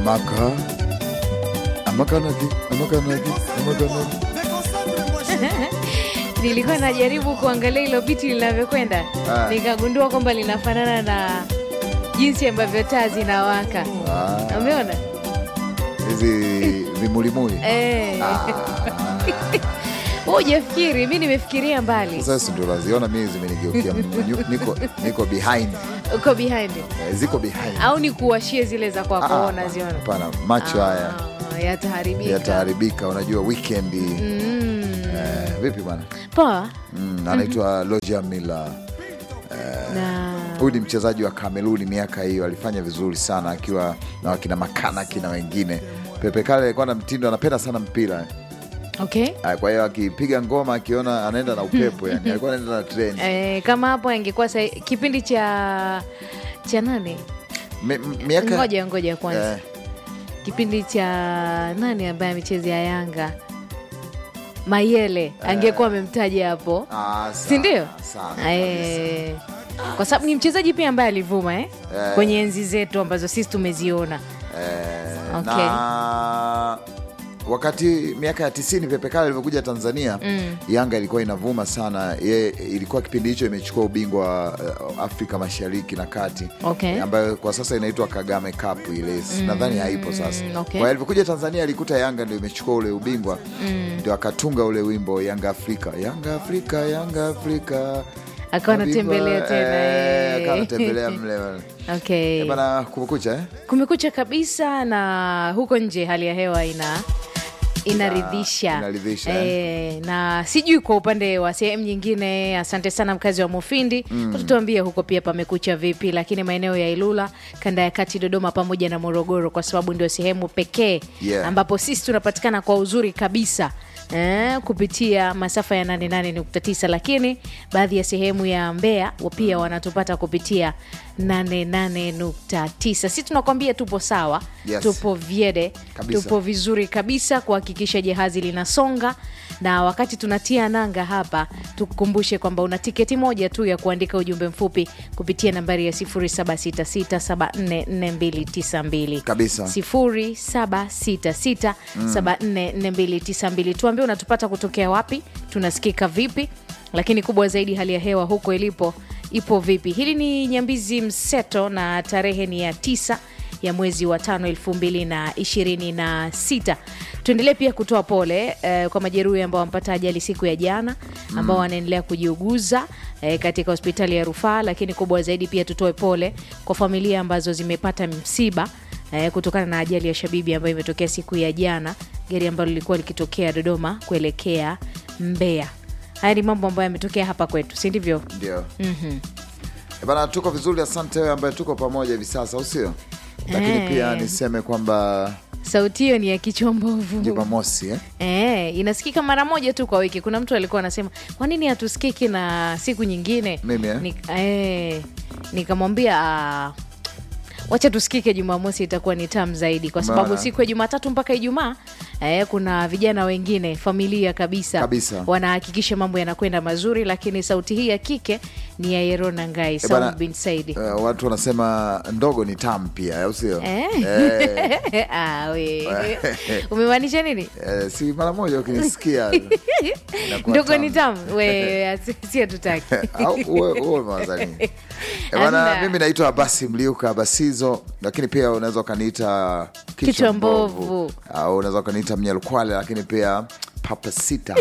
amaka amakanaki amakanaki amakanaki nilikuwa najaribu kuangalia hilo biti linavyokwenda Ah. nikagundua kwamba linafanana na jinsi ambavyo taa zinawaka Ah, umeona hizi vimulimuli Eh. Ah, Wewe hujafikiri mi nimefikiria mbali sasa ndo naziona mimi zimenigeukia m- niko, niko behind uko behind Eh, ziko behind au ni kuwashie zile za Ah, kwako ah, unaziona hapana macho haya Ah, yataharibika yataharibika unajua weekend Mm. eh, vipi bwana poa mm, anaitwa Roger Miller na huyu ni mchezaji wa Kameruni miaka hiyo alifanya vizuri sana akiwa na wakina Makanaki na wengine Pepe Kale alikuwa na mtindo anapenda sana mpira okay Ah, kwa hiyo akipiga ngoma akiona anaenda na upepo yani alikuwa anaenda na trend Eh, kama hapo angekuwa sa kipindi cha cha nani Mi- m- miaka ngoja ngoja kwanza eh, kipindi cha nani ambaye amechezea Yanga Mayele angekuwa amemtaja hapo ah, sana, si ndio? sana Eh, kwa sababu ni mchezaji pia ambaye alivuma eh? Eh. kwenye enzi zetu ambazo sisi tumeziona Eh, Okay. na wakati miaka ya tisini Pepe Kale alivyokuja Tanzania Mm. Yanga ilikuwa inavuma sana ye, ilikuwa kipindi hicho imechukua ubingwa wa uh, Afrika Mashariki na Kati Okay. ambayo kwa sasa inaitwa Kagame Cup ile nadhani haipo sasa. okay. Kwa hiyo alivyokuja Tanzania alikuta Yanga ndio imechukua ule ubingwa ndio akatunga ule wimbo Yanga Afrika, Yanga Afrika, Yanga Afrika akawa anatembelea Habiba, tena eh, eh. akawa anatembelea mle bana. okay. Eh, bana kumekucha eh? kumekucha kabisa na huko nje hali ya hewa ina inaridhisha inaridhisha, e, na sijui kwa upande wa sehemu nyingine asante sana mkazi wa mufindi mm. tutuambie huko pia pamekucha vipi lakini maeneo ya ilula kanda ya kati dodoma pamoja na morogoro kwa sababu ndio sehemu pekee Yeah. ambapo sisi tunapatikana kwa uzuri kabisa Eh, kupitia masafa ya 88.9 lakini baadhi ya sehemu ya Mbeya wa pia wanatupata kupitia 88.9. Si tunakwambia tupo sawa, Yes. tupo vyede, Kabisa. tupo vizuri kabisa kuhakikisha jahazi linasonga, na wakati tunatia nanga hapa, tukukumbushe kwamba una tiketi moja tu ya kuandika ujumbe mfupi kupitia nambari ya 0766744292 Kabisa. 0766744292 tuambie unatupata kutokea wapi tunasikika vipi lakini kubwa zaidi hali ya hewa huko ilipo ipo vipi hili ni nyambizi mseto na tarehe ni ya tisa ya mwezi wa tano elfu mbili na ishirini na sita tuendelee pia kutoa pole eh, kwa majeruhi ambao wampata ajali siku ya jana ambao wanaendelea kujiuguza eh, katika hospitali ya rufaa lakini kubwa zaidi pia tutoe pole kwa familia ambazo zimepata msiba eh, kutokana na ajali ya shabibi ambayo imetokea siku ya jana gari ambalo lilikuwa likitokea dodoma kuelekea mbeya haya ni mambo ambayo yametokea hapa kwetu si ndivyo Ndio. Eh, Bana, tuko vizuri, asante wewe ambaye tuko pamoja hivi sasa, au sio? Lakini Eh. pia niseme kwamba sauti hiyo ni ya kichwa mbovu Jumamosi eh? Eh, inasikika mara moja tu kwa wiki. Kuna mtu alikuwa anasema kwa nini hatusikiki na siku nyingine? Mimi, eh? Ni, eh, nikamwambia ah, wacha tusikike Jumamosi, itakuwa ni tamu zaidi, kwa sababu Umeona? siku ya Jumatatu mpaka Ijumaa eh, kuna vijana wengine familia kabisa, Kabisa. wanahakikisha mambo yanakwenda mazuri, lakini sauti hii ya kike ni ya Yerona Ngai Eh, bana, Saum bin Saidi. eh, watu wanasema ndogo ni tamu pia, au sio? Eh. Eh, Ah, we. umemaanisha nini? eh, si mara moja ukinisikia inakuwa ndogo ni tamu. tamu we si hatutaki Au uwe- uwe umewaza nini? Eh, bana, Amna. mimi naitwa Abasi Mliuka Abasizo, lakini pia unaweza ukaniita Kichwa mbovu. au unaweza ukaniita Mnyalukwale, lakini pia Papa Sita.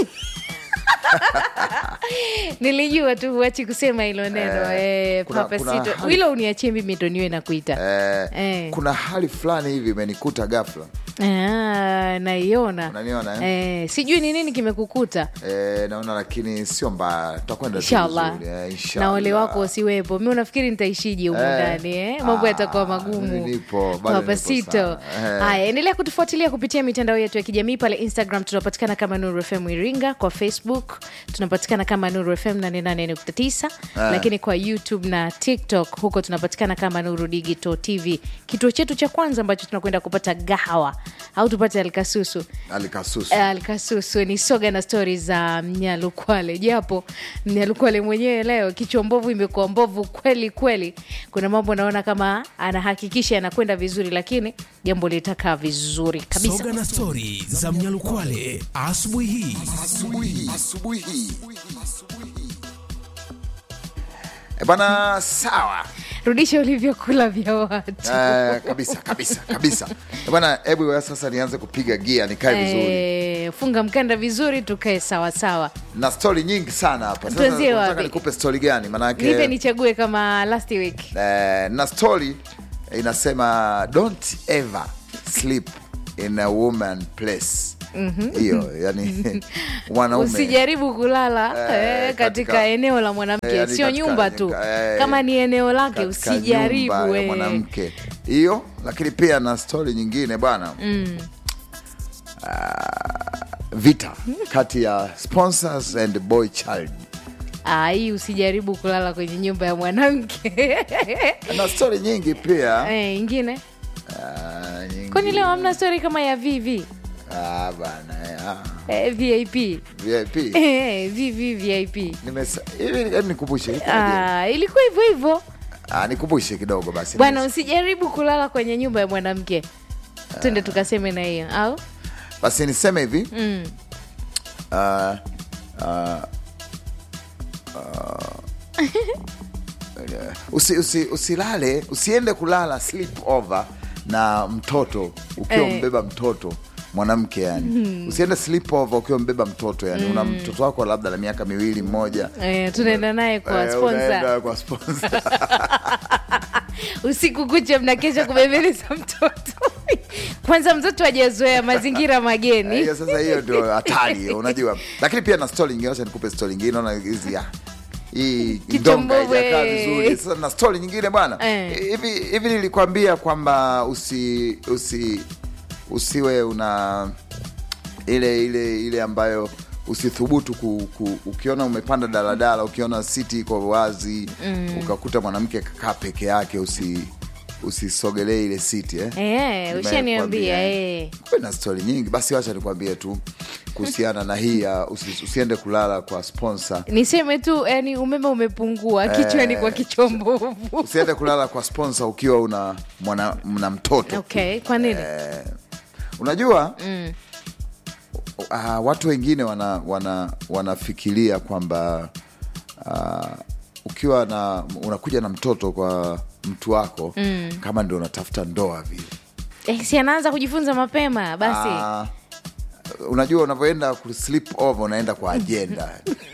nilijua tu huachi kusema hilo neno Eh, eh, kuna- Papa kuna Sito. hali- hilo uniachie mimi ndo niwe nakuita Eh, Eh. kuna hali fulani hivi imenikuta ghafla, Ah, naiona unaniona eh? eh, sijui ni nini kimekukuta Eh, naona lakini sio mbaya, tutakwenda tu inshallah vizuri, eh, na inshallah. ole wako usiwepo mi unafikiri nitaishije humu Eh. ndani eh? mambo Ah, yatakuwa mimi magumu nipo, bado Papa nipo Sito. sana. Eh. haya endelea kutufuatilia kupitia mitandao yetu ya kijamii pale instagram tunapatikana kama nuru fm iringa kwa facebook facebook tunapatikana kama nuru fm 88.9 Ah. lakini kwa youtube na tiktok huko tunapatikana kama nuru digital tv kituo chetu cha kwanza ambacho tunakwenda kupata gahawa au tupate alkasusu alikasusu alkasusu ni soga na stori za mnyalukwale japo mnyalukwale mwenyewe leo kichwa mbovu imekuwa mbovu kweli kweli kuna mambo naona kama anahakikisha yanakwenda vizuri lakini jambo litakaa vizuri kabisa Soga na stori za Mnyalukwale asubuhi hii. asubuhi asubuhi hii Eh, bwana sawa rudisha ulivyokula vya watu Eh, kabisa kabisa kabisa Eh, bwana hebu wewe sasa nianze kupiga gia nikae vizuri Eh, funga mkanda vizuri tukae sawasawa na stori nyingi sana hapa Sasa Tuanzie unataka wapi? nikupe stori gani nipe manake nichague kama last week eh, na stori inasema don't ever sleep in a woman place hiyo yani mwanaume usijaribu kulala Eh, eh, katika, katika- eneo la mwanamke Eh, yani sio katika- nyumba tu eh, kama ni eneo lake katika nyumba usijaribu ya eh. mwanamke hiyo lakini pia na stori nyingine bwana Ah, vita kati ya sponsors and boy child Ah, hii usijaribu kulala kwenye nyumba ya mwanamke na stori nyingi pia eh, ingine Ah, nyingi. kwani leo hamna stori kama ya vv Ah, bana eh, ah. eh, vip VIP eh, vv vip Nimesa- hivi hebu nikumbushe ah, ilikuwa hivyo hivyo Ah, nikumbushe kidogo basi bwana usijaribu kulala kwenye nyumba ya mwanamke twende tukaseme na hiyo au basi niseme hivi mm. Ah, ah, ah, usi, usi, usilale usiende kulala sleep over na mtoto ukiwa Eh. mbeba mtoto mwanamke yani usiende sleep over ukiwa mbeba mtoto yani una mtoto wako labda na miaka miwili mmoja eh, tunaenda naye kwa Eh, sponsor unaenda kwa sponsor. usiku kucha mnakesha kubembeleza mtoto kwanza mtoto hajazoea mazingira mageni hiyo sasa hiyo ndio hatari hiyo, unajua lakini pia na stori nyingine acha nikupe stori nyingine naona hizi ah, hii Kichwa ndonga mbovu, haijakaa eh. vizuri sasa na stori nyingine bwana Eh. hivi hivi nilikwambia kwamba usi usi usiwe una ile ile ile ambayo usithubutu ku, ku, ukiona umepanda daladala ukiona siti iko wazi ukakuta mwanamke kakaa peke yake usi usisogelee ile siti eh? Eh, Nimekwambia, ushaniambia eh. eh. Kuwe na stori nyingi basi wacha nikwambie tu kuhusiana na hii ya usi, usiende kulala kwa sponsor niseme tu yani umeme umepungua kichwani kwa kichwa mbovu usiende kulala kwa sponsor ukiwa una mwana, mna mtoto okay kwa nini eh, unajua mm. uh, watu wengine wana, wana, wanafikiria kwamba uh, ukiwa na unakuja na mtoto kwa mtu wako mm. kama ndio unatafuta ndoa vile eh, si anaanza kujifunza mapema basi Ah, unajua unavyoenda ku sleep over unaenda kwa ajenda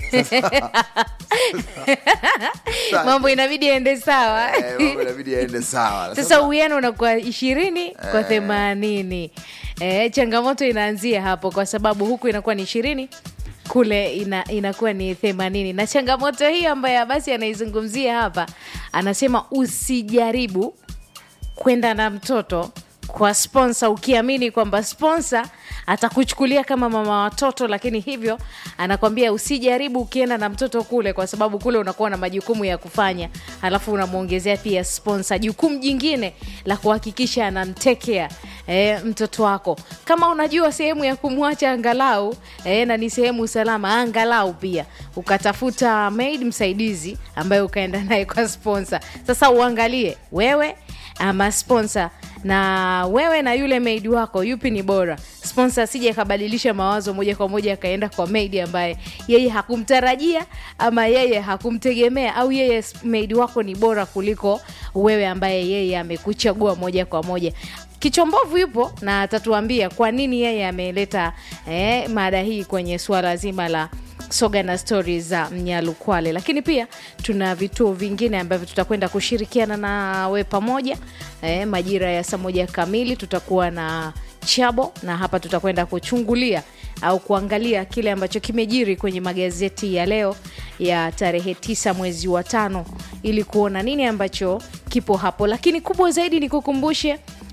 mambo inabidi ende sawa Eh, mambo inabidi yaende sawa sasa uwiano unakuwa ishirini kwa themanini e, changamoto inaanzia hapo kwa sababu huku inakuwa ni ishirini kule ina, inakuwa ni themanini na changamoto hiyo ambayo basi anaizungumzia hapa anasema usijaribu kwenda na mtoto kwa sponsa ukiamini kwamba sponsa atakuchukulia kama mama watoto lakini hivyo anakwambia usijaribu ukienda na mtoto kule kwa sababu kule unakuwa na majukumu ya kufanya alafu unamwongezea pia sponsa jukumu jingine la kuhakikisha anamtekea e, mtoto wako kama unajua sehemu ya kumwacha angalau e, na ni sehemu salama angalau pia ukatafuta maid msaidizi ambaye ukaenda naye kwa sponsa sasa uangalie wewe ama sponsor na wewe na yule maid wako yupi ni bora sponsor asije akabadilisha mawazo moja kwa moja akaenda kwa maid ambaye yeye hakumtarajia ama yeye hakumtegemea au yeye maid wako ni bora kuliko wewe ambaye yeye amekuchagua moja kwa moja kichombovu yupo na atatuambia kwa nini yeye ameleta eh, mada hii kwenye suala zima la soga na stori za mnyalukwale lakini pia tuna vituo vingine ambavyo tutakwenda kushirikiana nawe pamoja e, majira ya saa moja kamili tutakuwa na chabo na hapa tutakwenda kuchungulia au kuangalia kile ambacho kimejiri kwenye magazeti ya leo ya tarehe tisa mwezi wa tano ili kuona nini ambacho kipo hapo lakini kubwa zaidi ni kukumbushe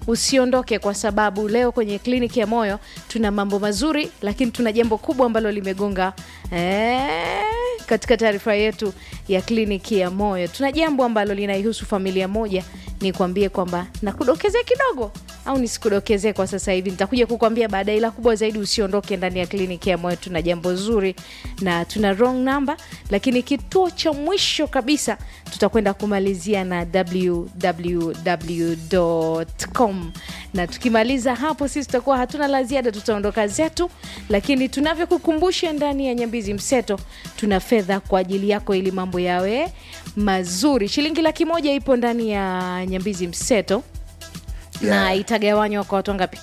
usiondoke kwa sababu leo kwenye kliniki ya moyo tuna mambo mazuri lakini tuna jambo kubwa ambalo limegonga eh, katika taarifa yetu ya kliniki ya moyo tuna jambo ambalo linaihusu familia moja ni kuambie kwamba nakudokezea kidogo au nisikudokezee kwa sasa hivi nitakuja kukwambia baadaye ila kubwa zaidi usiondoke ndani ya kliniki ya moyo tuna jambo zuri na tuna wrong number lakini kituo cha mwisho kabisa tutakwenda kumalizia na www.com na tukimaliza hapo sisi tutakuwa hatuna la ziada tutaondoka zetu lakini tunavyokukumbusha ndani ya nyambizi mseto tuna fedha kwa ajili yako ili mambo yawe mazuri shilingi laki moja ipo ndani ya nyambizi mseto na Yeah. itagawanywa kwa watu wangapi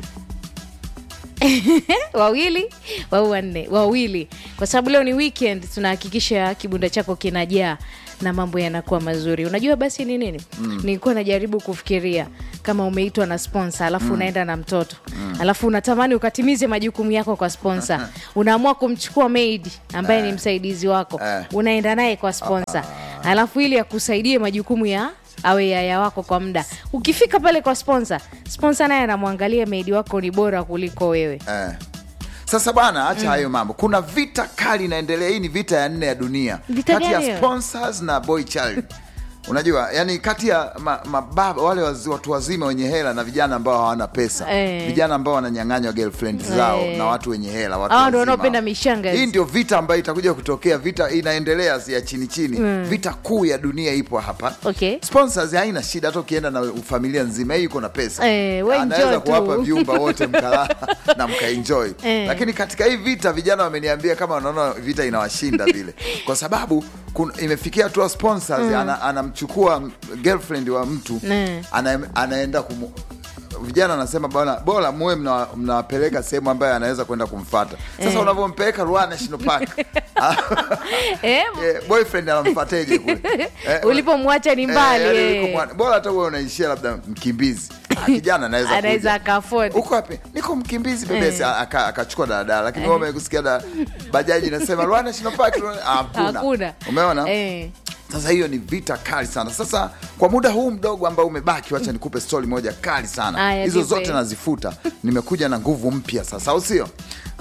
wawili au wanne wawili kwa sababu leo ni weekend tunahakikisha kibunda chako kinajaa na mambo yanakuwa mazuri unajua basi ni nini mm. nilikuwa najaribu kufikiria kama umeitwa na sponsor alafu mm. unaenda na mtoto mm. alafu unatamani ukatimize majukumu yako kwa sponsor unaamua kumchukua maid ambaye ni msaidizi wako Eh. unaenda naye kwa sponsor alafu ili akusaidie majukumu ya awe yaya wako kwa muda ukifika pale kwa sponsor sponsor naye anamwangalia maidi wako ni bora kuliko wewe eh. sasa bwana acha hayo mambo kuna vita kali inaendelea hii ni vita ya nne ya dunia Vita kati gani ya hiyo? sponsors na boy child unajua yani kati ya ma- mababa wale wazi, watu wazima wenye hela na vijana ambao hawana pesa Eh. vijana ambao wananyang'anywa girlfriend zao Eh. na watu wenye hela watu Hao ndio wazima. wanaopenda mishanga hizi. hii ndio vita ambayo itakuja kutokea vita inaendelea si ya chini chini vita kuu ya dunia ipo hapa Okay. sponsors haina shida hata ukienda na familia nzima hii iko na pesa Eh, we enjoy anaweza tu. kuwapa vyumba wote mkalala na mkaenjoy Eh. lakini katika hii vita vijana wameniambia kama wanaona vita inawashinda vile kwa sababu kun, imefikia hatua sponsors ana, anamchukua girlfriend wa mtu Mm. ana, anaenda kumu, vijana anasema bwana bora muwe mna- mnawapeleka sehemu ambayo anaweza kwenda kumfata sasa unavyompeleka Ruaha National Park eh, eh, boyfriend anamfateje kule eh, ulipomwacha ni mbali Eh, eh. yani yuko mwana- bora hata uwe unaishia labda mkimbizi Ah, kijana anaweza anaweza kuja. akaafodi uko wapi niko mkimbizi bebesi aka- akachukua daladala lakini wewe umekusikia da bajaji inasema Ruaha National Park Ruaha- ah, hakuna hakuna umeona eh. sasa hiyo ni vita kali sana sasa kwa muda huu mdogo ambao umebaki wacha nikupe stori moja kali sana Aya, hizo nipe. zote nazifuta nimekuja na nguvu mpya sasa au sio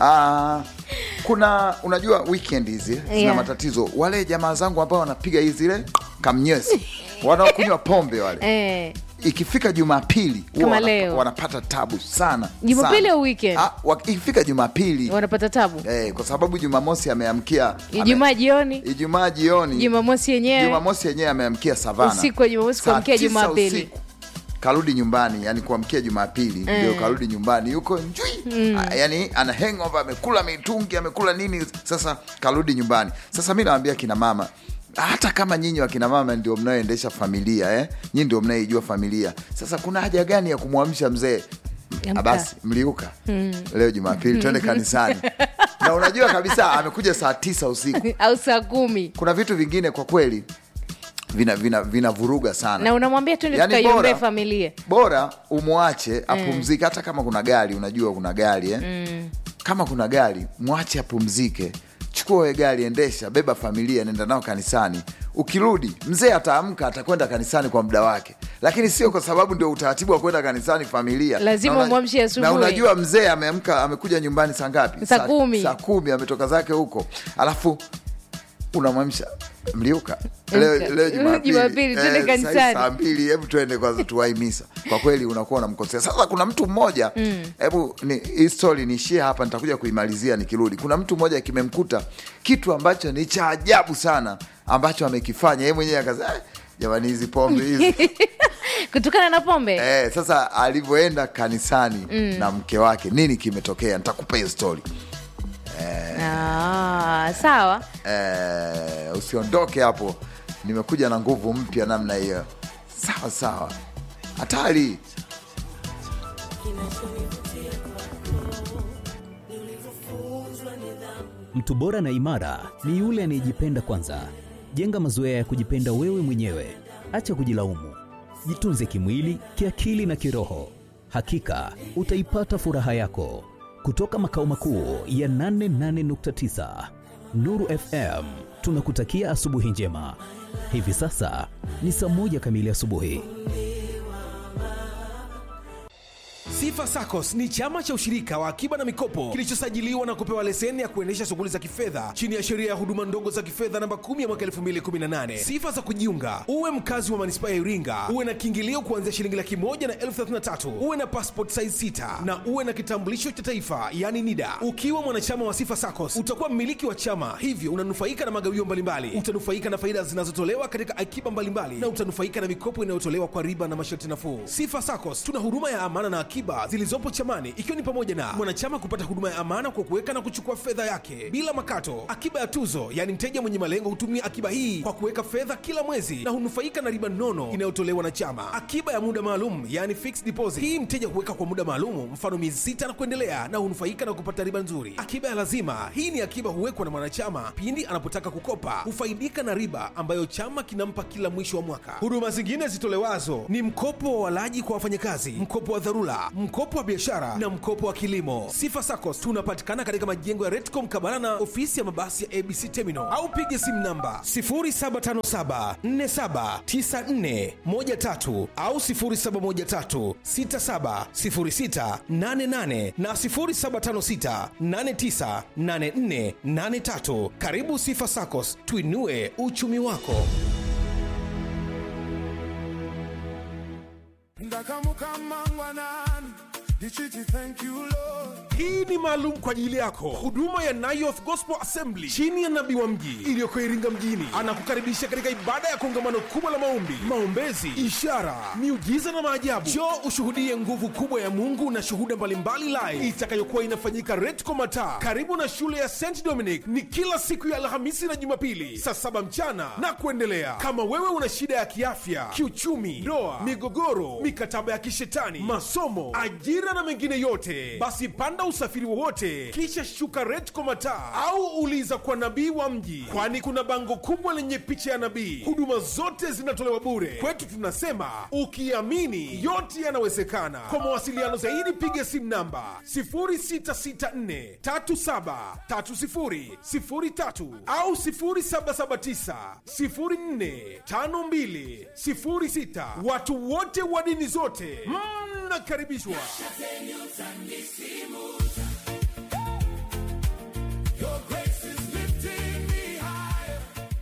Ah, kuna unajua weekend hizi zina Yeah. matatizo wale jamaa zangu ambao wanapiga hizi zile kamnyesi wanaokunywa pombe wale Eh. ikifika jumapili huwa Kama wana- leo. wanapata tabu sana Jumapili sana. au weekend? Ah, wa- ikifika jumapili wanapata tabu eh, kwa sababu jumamosi ameamkia ame- ijumaa jioni ijumaa jioni jumamosi yenyewe jumamosi yenyewe ameamkia savana Usiku wa Jumamosi Saa kuamkia tisa Jumapili. usiku, karudi nyumbani yani kuamkia jumapili ndio karudi nyumbani yuko njui Ah, yani ana hangover amekula mitungi amekula nini sasa karudi nyumbani sasa mi nawambia kina mama hata kama nyinyi wakina mama ndio mnaoendesha familia eh? nyinyi ndio mnayeijua familia sasa kuna haja gani ya kumwamsha mzee Amka. Ah, basi mliuka leo jumapili twende kanisani na unajua kabisa amekuja saa tisa usiku au saa kumi kuna vitu vingine kwa kweli vina vina vinavuruga sana na unamwambia tuende Yaani tukaiombee bora- familia bora umwache apumzike hata kama kuna gari unajua kuna gari eh? kama kuna gari mwache apumzike chukua we gari endesha beba familia nenda nao kanisani ukirudi mzee ataamka atakwenda kanisani kwa muda wake lakini sio kwa sababu ndio utaratibu wa kwenda kanisani familia Lazima Na una- umwamshe asubuhi. na unajua mzee ameamka amekuja nyumbani saa ngapi Saa kumi. saa kumi ametoka zake huko alafu unamwamsha mliuka leo, Amka. leo Jumapili Jumapili, twende Eh, kanisani. saa- saa mbili hebu tuende kwanza tuwaimisa kwa kweli unakuwa unamkosea sasa kuna mtu mmoja hebu ni hii story niishie hapa nitakuja kuimalizia nikirudi kuna mtu mmoja kimemkuta kitu ambacho ni cha ajabu sana ambacho amekifanya yeye mwenyewe akaza "Eh, jamani hizi pombe hizi kutokana na pombe eh, sasa alivyoenda kanisani na mke wake nini kimetokea nitakupa hiyo story ah, sawa eh, usiondoke hapo nimekuja na nguvu mpya namna hiyo sawa sawa hatari Mtu bora na imara ni yule anayejipenda kwanza. Jenga mazoea ya kujipenda wewe mwenyewe, acha kujilaumu. Jitunze kimwili, kiakili na kiroho. Hakika utaipata furaha yako. Kutoka makao makuu ya 88.9 Nuru FM, tunakutakia asubuhi njema. Hivi sasa ni saa moja kamili asubuhi. Sifa SACCOS ni chama cha ushirika wa akiba na mikopo kilichosajiliwa na kupewa leseni ya kuendesha shughuli za kifedha chini ya sheria ya huduma ndogo za kifedha namba 10 ya mwaka 2018. Sifa za kujiunga: uwe mkazi wa manispaa ya Iringa, uwe na kiingilio kuanzia shilingi laki moja na elfu thelathini na tatu, uwe na passport size 6 na uwe na kitambulisho cha taifa yani NIDA. Ukiwa mwanachama wa Sifa SACCOS utakuwa mmiliki wa chama, hivyo unanufaika na magawio mbalimbali, utanufaika na faida zinazotolewa katika akiba mbalimbali na utanufaika na mikopo inayotolewa kwa riba na masharti nafuu. Sifa SACCOS tuna huduma ya amana na akiba zilizopo chamani, ikiwa ni pamoja na mwanachama kupata huduma ya amana kwa kuweka na kuchukua fedha yake bila makato, akiba ya tuzo, yaani mteja mwenye malengo hutumia akiba hii kwa kuweka fedha kila mwezi na hunufaika na riba nono inayotolewa na chama, akiba ya muda maalum, yaani fixed deposit. Hii mteja huweka kwa muda maalum, mfano miezi sita na kuendelea, na hunufaika na kupata riba nzuri. Akiba ya lazima, hii ni akiba huwekwa na mwanachama pindi anapotaka kukopa, hufaidika na riba ambayo chama kinampa kila mwisho wa mwaka. Huduma zingine zitolewazo ni mkopo wa walaji kwa wafanyakazi, mkopo wa dharura, mkopo wa biashara na mkopo wa kilimo. Sifa SACCOS tunapatikana katika majengo ya Retcom Kabala na ofisi ya mabasi ya ABC Terminal au piga simu namba 0757479413 au 0713670688 na 0756898483. Karibu Sifa SACCOS, tuinue uchumi wako. ndakamukamangwanani ndichiti thank you lord hii ni maalum kwa ajili yako huduma ya Nayoth Gospel Assembly chini ya nabii wa mji iliyoko Iringa mjini anakukaribisha katika ibada ya kongamano kubwa la maombi, maombezi, ishara, miujiza na maajabu. Njoo ushuhudie nguvu kubwa ya Mungu na shuhuda mbalimbali live itakayokuwa inafanyika Retco Mataa karibu na shule ya St Dominic. Ni kila siku ya Alhamisi na Jumapili saa saba mchana na kuendelea. Kama wewe una shida ya kiafya, kiuchumi, ndoa, migogoro, mikataba ya kishetani, masomo, ajira na mengine yote, basi panda usafiri wowote kisha shuka Retco Mataa au uliza kwa nabii wa mji, kwani kuna bango kubwa lenye picha ya nabii. Huduma zote zinatolewa bure. Kwetu tunasema ukiamini yote yanawezekana. Kwa mawasiliano zaidi piga simu namba 0664373003 au 0779045206. Watu wote wa dini zote mnakaribishwa. your grace is lifting me higher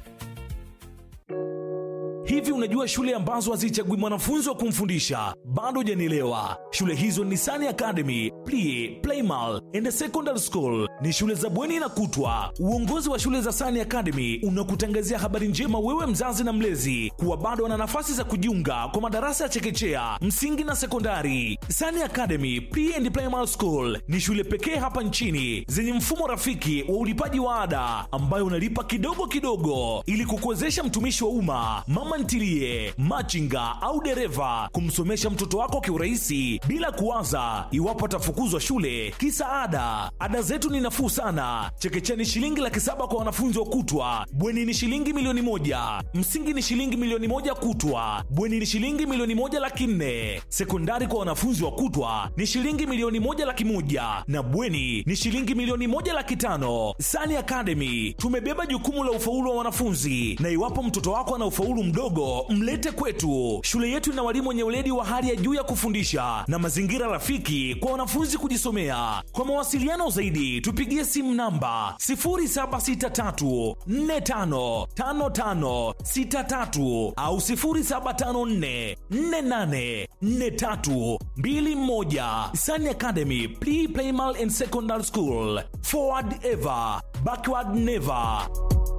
Hivi unajua shule ambazo hazichagui mwanafunzi wa kumfundisha? Bado hujanielewa. Shule hizo ni Sani Academy, Plie, Playmal and Secondary School. Ni shule za bweni na kutwa. Uongozi wa shule za Sani Academy unakutangazia habari njema wewe mzazi na mlezi kuwa bado wana nafasi za kujiunga kwa madarasa ya chekechea, msingi na sekondari. Sani Academy Pre and Primary School ni shule pekee hapa nchini zenye mfumo rafiki wa ulipaji wa ada ambayo unalipa kidogo kidogo ili kukuwezesha mtumishi wa umma, mama ntilie, machinga au dereva kumsomesha mtoto wako kiurahisi bila kuwaza iwapo atafukuzwa shule kisa ada. Ada zetu ni nafuu sana. Chekechea ni shilingi laki saba kwa wanafunzi wa kutwa, bweni ni shilingi milioni moja, msingi ni shilingi milioni moja kutwa, bweni ni shilingi milioni moja laki nne, sekondari kwa wanafunzi wa kutwa ni shilingi milioni moja laki moja na bweni ni shilingi milioni moja laki tano. Sani Academy tumebeba jukumu la ufaulu wa wanafunzi, na iwapo mtoto wako ana ufaulu mdogo, mlete kwetu. Shule yetu ina walimu wenye weledi wa hali ya juu ya kufundisha na mazingira rafiki kwa wanafunzi kujisomea. Kwa mawasiliano zaidi, tupigie simu namba 0763455563 au 0754484321. Sani Academy Pre Primal and Secondary School. Forward ever, backward never.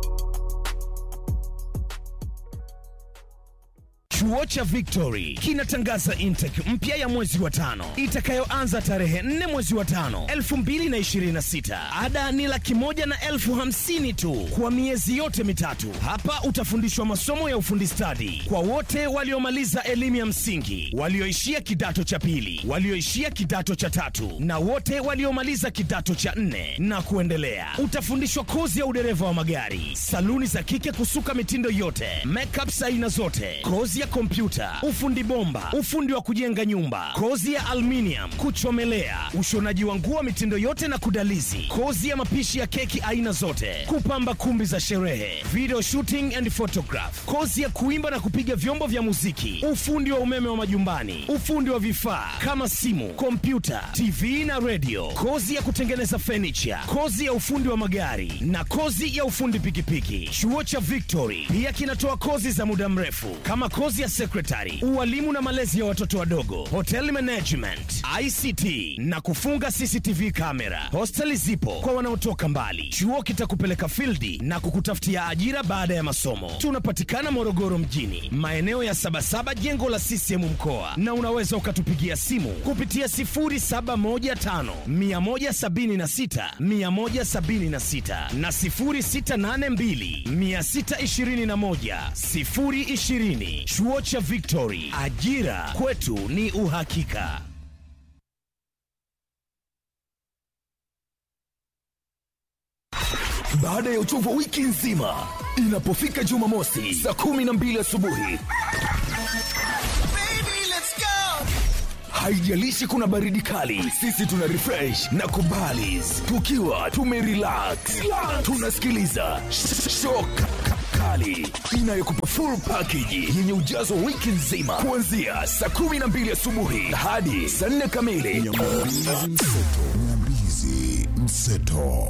Chuo cha Victory kinatangaza intake mpya ya mwezi wa tano itakayoanza tarehe 4 mwezi wa tano 2026. Ada ni laki moja na elfu hamsini tu kwa miezi yote mitatu. Hapa utafundishwa masomo ya ufundi stadi kwa wote waliomaliza elimu ya msingi, walioishia kidato cha pili, walioishia kidato cha tatu na wote waliomaliza kidato cha nne na kuendelea. Utafundishwa kozi ya udereva wa magari, saluni za kike kusuka mitindo yote, makeup za aina zote, kozi ya ya kompyuta ufundi bomba ufundi wa kujenga nyumba kozi ya aluminium kuchomelea ushonaji wa nguo mitindo yote na kudalizi kozi ya mapishi ya keki aina zote kupamba kumbi za sherehe video shooting and photograph kozi ya kuimba na kupiga vyombo vya muziki ufundi wa umeme wa majumbani ufundi wa vifaa kama simu kompyuta tv na radio kozi ya kutengeneza furniture kozi ya ufundi wa magari na kozi ya ufundi pikipiki chuo cha victory pia kinatoa kozi za muda mrefu kama kozi ya sekretari ualimu na malezi ya watoto wadogo hotel management ict na kufunga cctv kamera hosteli zipo kwa wanaotoka mbali chuo kitakupeleka fildi na kukutafutia ajira baada ya masomo tunapatikana morogoro mjini maeneo ya sabasaba jengo la ccm mkoa na unaweza ukatupigia simu kupitia 0715 176 176 na 0682 621 020 chuo cha victory ajira kwetu ni uhakika baada ya uchovu wa wiki nzima inapofika jumamosi saa kumi na mbili asubuhi haijalishi kuna baridi kali sisi tuna refresh na kubalis tukiwa tumerelax tunasikiliza sh- shock kali inayokupa full package yenye ujazo wa wiki nzima kuanzia saa kumi na mbili asubuhi hadi saa nne kamili Nyambizi Mseto.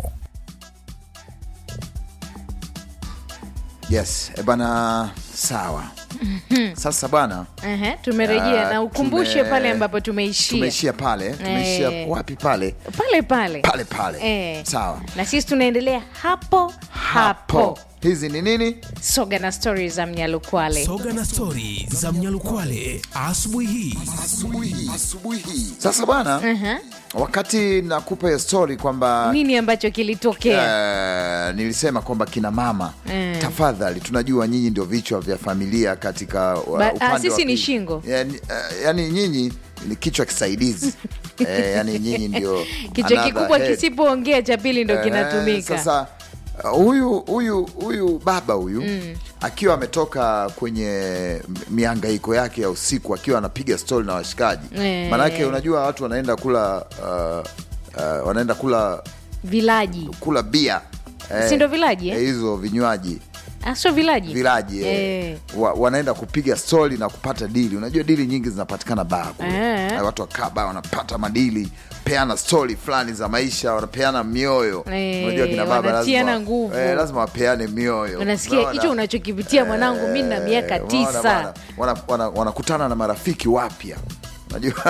yes e bana sawa sasa bana Ehe, tumerejea Ah, na ukumbushe tume- pale ambapo tumeishia tumeishia pale tumeishia Eh. wapi pale pale pale pale pale Eh. sawa na sisi tunaendelea hapo hapo hizi ni nini soga na stori za mnyalukwale soga na stori za mnyalukwale asubuhi hii asubuhi asubuhi hii sasa bwana wakati nakupa hiyo story kwamba nini ambacho kilitokea Eh, nilisema kwamba kina mama Mm. tafadhali tunajua nyinyi ndio vichwa vya familia katika wa- Ba- ah, upande wa sisi ni pili. shingo. yani, eh, yani nyinyi ni kichwa kisaidizi eh, yani nyinyi ndio kichwa another kikubwa head. kisipoongea cha pili ndo Eh, kinatumika sasa uh, huyu huyu huyu baba huyu akiwa ametoka kwenye m- mihangaiko yake ya usiku akiwa anapiga stori na washikaji Eh. manake unajua watu wanaenda kula uh, uh, wanaenda kula vilaji kula bia Si ndo vilaji, eh? eh, hizo vinywaji Ah, sio vilaji vilaji eh. Eh. Wa, wanaenda kupiga stori na kupata dili unajua dili nyingi zinapatikana baa kule Eh. Na watu wakaa baa wanapata madili peana stori fulani za maisha wanapeana mioyo Eh, unajua kina baba wanatiana lazima, nguvu. eh, lazima wapeane mioyo unasikia Unaona? hicho unachokipitia mwanangu mi na miaka Eh, unaona tisa bwana, wana- wana- wanakutana na marafiki wapya unajua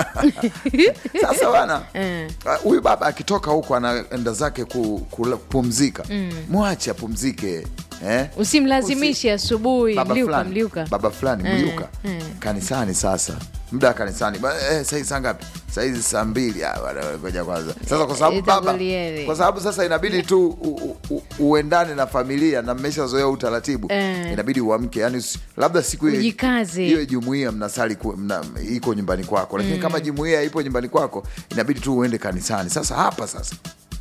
sasa bana Eh. ah, huyu baba akitoka huko anaenda zake ku- kula- kupumzika mwache apumzike eh? usimlazimishe asubuhi baba mliuka fulani mliuka baba fulani Eh, mliuka eh. kanisani sasa muda wa kanisani Ba- eh, saizi saa ngapi saizi saa mbili Ah, bwana, ngoja kwanza sasa kwa sababu Eh, baba itakuliele. kwa sababu sasa inabidi tu u, u, u, uendane na familia na mmeshazoea utaratibu Eh. inabidi uamke yani usi- labda siku hiyo Ujikaze. hiyo jumuia mnasali ku- mna, iko nyumbani kwako lakini kama jumuia ipo nyumbani kwako inabidi tu uende kanisani sasa hapa sasa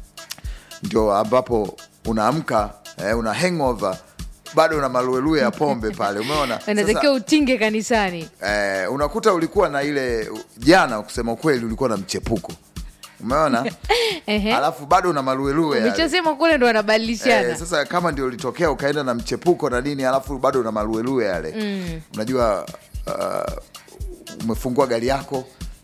ndio ambapo unaamka eh, una hangover bado una maluelue ya pombe pale umeona unatakiwa utinge kanisani eh, unakuta ulikuwa na ile jana kusema ukweli ulikuwa na mchepuko umeona Ehe. alafu bado una maluelue yale. umechosema kule ndo wanabadilishana Eh, sasa kama ndio ulitokea ukaenda na mchepuko na nini alafu bado una maluelue yale mm. unajua uh, umefungua gari yako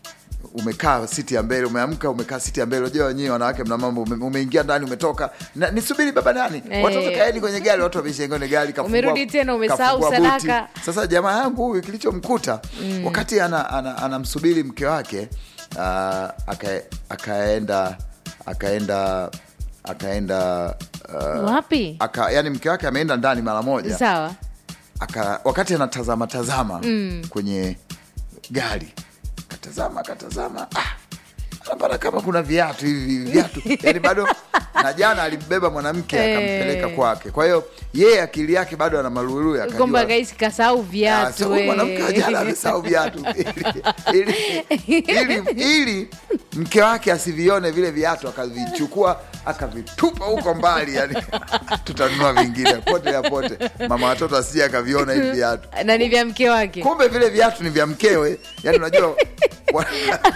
umekaa siti ya mbele umeamka umekaa siti ya mbele unajua wenyewe wanawake mna mambo ume- umeingia ndani umetoka na, nisubiri baba nani Eh. watoto kaeni kwenye gari watu wameshaingia kwenye gari kafungua- Umerudi tena, umesahau kafungua buti. sadaka. sasa jamaa yangu huyu kilichomkuta mm. wakati anamsubiri ana, ana anamsubiri mke wake uh, aka, akaenda akaenda akaenda uh, wapi aka, yani mke wake ameenda ndani mara moja sawa aka, wakati anatazama tazama mm. kwenye gari katazama katazama ah, anapata kama kuna viatu hivi viatu yani bado na jana alimbeba mwanamke Eh. akampeleka kwake kwa hiyo yeye akili yake bado ana maluelue akajua- kwamba gaisi kasahau Ah, sasa viatu huyu we. mwanamke wa jana amesahau viatu ili, ili, ili, ili mke wake asivione vile viatu akavichukua akavitupa huko mbali yani tutanunua vingine pote ya pote mama watoto asije akaviona hivi viatu na ni vya mke wake kumbe vile viatu ni vya mkewe yani unajua wa-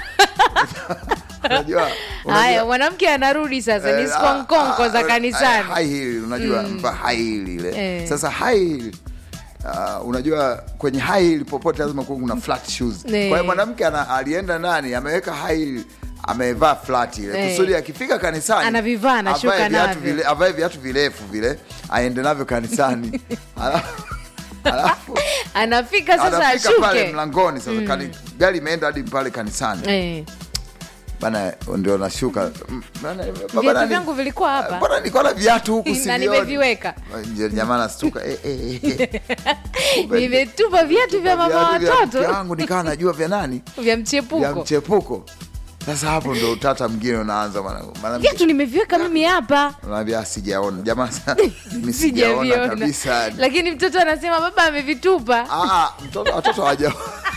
unajua haya unajua mwanamke anarudi sasa ni Eh, skonkonko ah, za ah, kanisani high heel, unajua mva high heel ile Eh. sasa high heel, ah, unajua kwenye high heel popote lazima kuwe kuna flat shoes kwa Eh. hiyo mwanamke ana- alienda ndani ameweka high heel amevaa flat ile Eh. kusudi akifika kanisani Anavivaa, anashuka avae viatu navyo. vile avae viatu virefu vile aende navyo kanisani Alafu- alafu anafika sasa anafika pale ashuke mlangoni sasa kani, gari imeenda hadi pale kanisani Eh, bana ndio nashuka Mm, bana, baba viatu nani- vyangu vilikuwa hapa Bwana nilikuwa na viatu huku na sivioni. nimeviweka Ndio jamaa nastuka eh, eh, eh. Kumbe nimetupa viatu vya mama viatu vya mke watoto wangu nikawa najua vya nani vya vya mchepuko mchepuko sasa hapo ndo utata mwingine unaanza mwanangu. Maana viatu nimeviweka mimi hapa unaambia sijaona jamaa sa- mimi sijaona sijaviona kabisa lakini mtoto anasema baba amevitupa Ah, mtoto watoto hawaja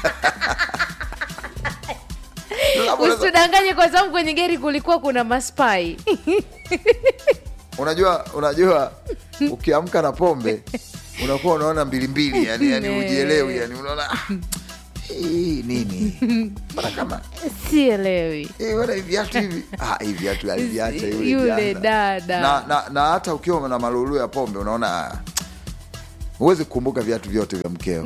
Alafu unaweza- usitudanganye kwa sababu kwenye gari kulikuwa kuna maspai unajua unajua ukiamka na pombe unakuwa unaona mbili mbili yani, yani Ne. ujielewi yani unaona ah, hii nini Mbona kama sielewi eh, bwana hivi viatu hivi ah, hivi viatu aliviacha yule Yule jana. dada. na, na, na hata ukiwa na malulu ya pombe unaona ah, huwezi kukumbuka viatu vyote vya mkeo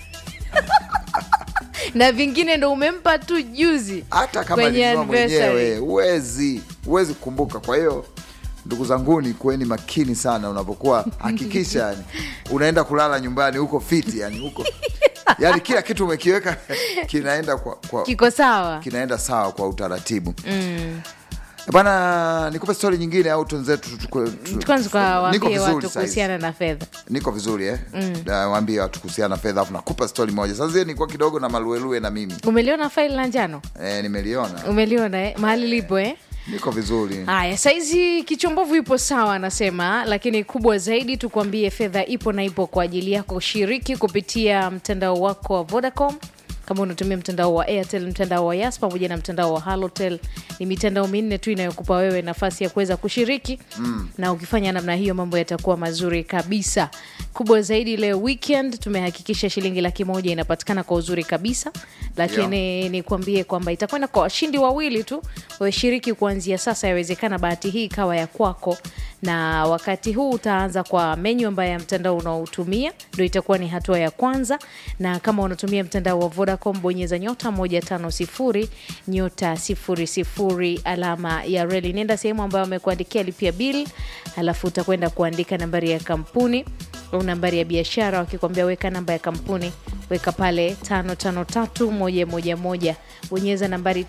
na vingine ndo umempa tu juzi hata kama kwenye alinunua mwenyewe anniversary. huwezi huwezi kukumbuka kwa hiyo ndugu zanguni kuweni makini sana unapokuwa hakikisha yani unaenda kulala nyumbani huko fiti yani huko yani kila kitu umekiweka kinaenda kwa, kwa kiko sawa kinaenda sawa kwa utaratibu mm. bana nikupe stori nyingine au tunzetu kwanza niko tukawaambie vizuri watu saizi. kuhusiana na fedha niko vizuri eh? mm. waambie watu kuhusiana na fedha afu nakupa stori moja sasa hiyo nilikuwa kidogo na maluelue na mimi umeliona faili la njano eh, nimeliona umeliona eh? mahali lipo eh? niko vizuri haya saizi kichombovu ipo sawa anasema lakini kubwa zaidi tukuambie fedha ipo na ipo kwa ajili yako shiriki kupitia mtandao wako wa vodacom kama unatumia mtandao wa airtel mtandao wa yas pamoja na mtandao wa halotel ni mitandao minne tu inayokupa wewe nafasi ya kuweza kushiriki mm. na ukifanya namna hiyo mambo yatakuwa mazuri kabisa kubwa zaidi leo weekend tumehakikisha shilingi laki moja inapatikana kwa uzuri kabisa lakini nikuambie kwamba itakwenda kwa washindi wawili tu washiriki kuanzia sasa yawezekana bahati hii ikawa ya kwako na wakati huu utaanza kwa menyu ambayo ya mtandao unaotumia ndo itakuwa ni hatua ya kwanza na kama unatumia mtandao wa vodacom bonyeza nyota 150 nyota 00 alama ya reli nenda sehemu ambayo amekuandikia lipia bil alafu utakwenda kuandika nambari ya kampuni au nambari ya biashara wakikwambia weka namba ya kampuni weka pale 553111 bonyeza nambari